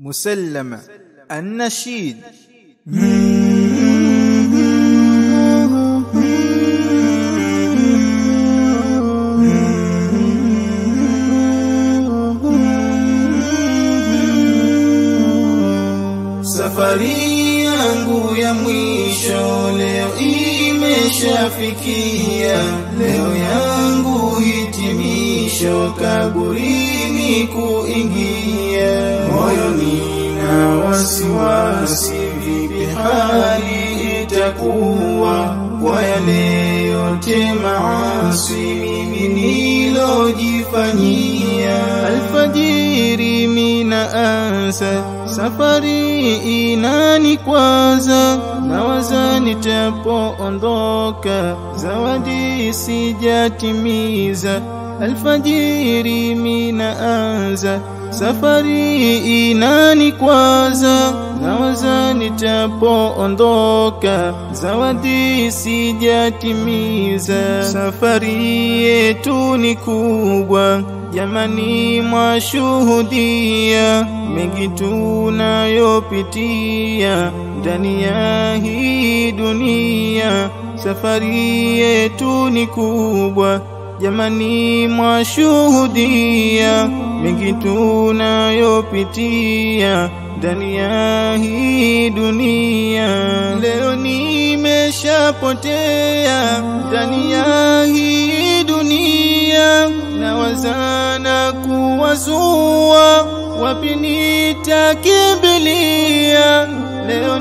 مسلم النشيد Safari yangu ya mwisho leo imeshafikia, leo yangu hitimisho, kaburini kuingia. Moyoni na wasiwasi, vipi hali itakuwa kwa yale yote maasi mimi nilojifanyia. Alfajiri mina anza safari inani kwanza, nawaza nitapoondoka, zawadi sijatimiza. Alfajiri mina anza safari inani kwanza, nawaza nitapoondoka, zawadi sijatimiza. Safari yetu ni kubwa Jamani, mwashuhudia mengi tunayopitia ndani ya hii dunia. Safari yetu ni kubwa, jamani, mwashuhudia mengi tunayopitia ndani ya hii dunia. Leo nimeshapotea ndani ya hii dunia, nawazana kuwazua, wapi nitakimbilia? Leo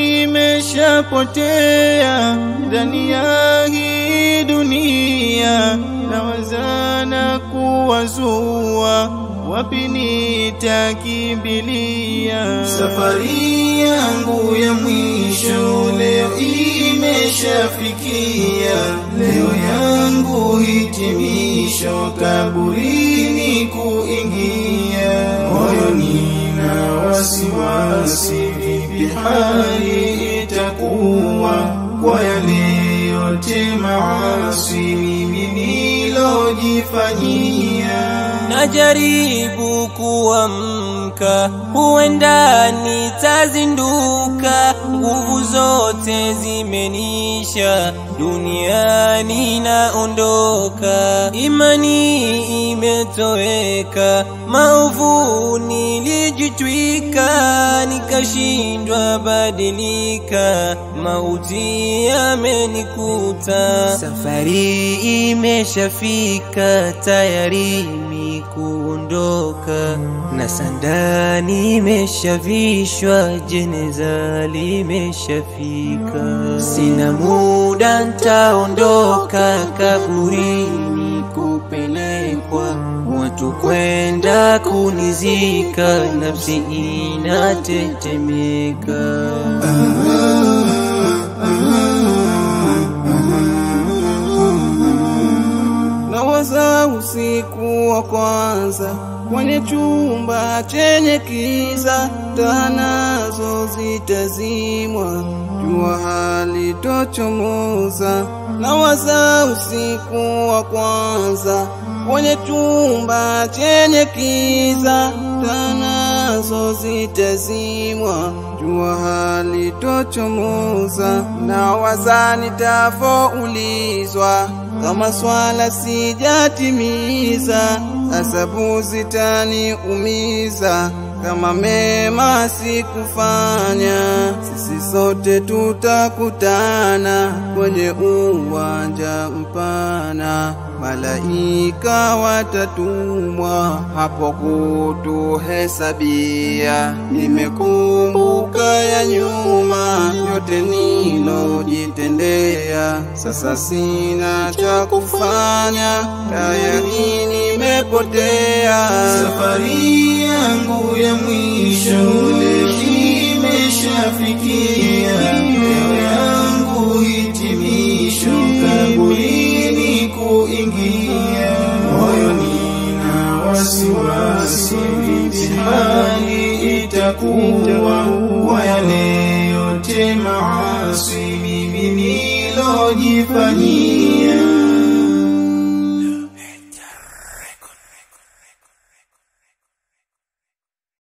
nimeshapotea ndani ya hii dunia, nawazana kuwazua, wapi nitakimbilia? Safari yangu ya mwisho leo imeshafikia, leo yangu hitimisho, kaburini kuingia. Moyoni na wasiwasi, vipi hali itakuwa kwa yale yote maasi mimi nilojifanyia. Najaribu kuamka, huenda nitazinduka, nguvu zote zimenisha, duniani naondoka, imani imetoweka, maovu nilijitwika, nikashindwa badilika, mauti yamenikuta, safari imeshafika tayari mi kuondoka, na sanda nimeshavishwa, jeneza limeshafika, sina muda ntaondoka, kaburini kupelekwa, watu kwenda kunizika, nafsi inatetemeka. Nawaza usiku wa kwanza kwenye chumba chenye kiza, taa nazo zitazimwa, jua halitochomoza. Nawaza usiku wa kwanza kwenye chumba chenye kiza, taa nazo zitazimwa, jua halitochomoza. Nawaza nitafoulizwa kama swala sijatimiza, asabu zitaniumiza kama mema sikufanya. Sisi sote tutakutana kwenye uwanja mpana, malaika watatumwa hapo kutuhesabia. Nimekumbuka ya nyuma yote nilojitendea, sasa sina cha kufanya, tayari nimepotea. Safari yangu ya mwisho leo imeshafikia, leo yangu hitimisho, kaburini kuingia. Moyoni na wasiwasi, vipi hali itakuwa kwa yale yote maasi mimi nilojifanyia.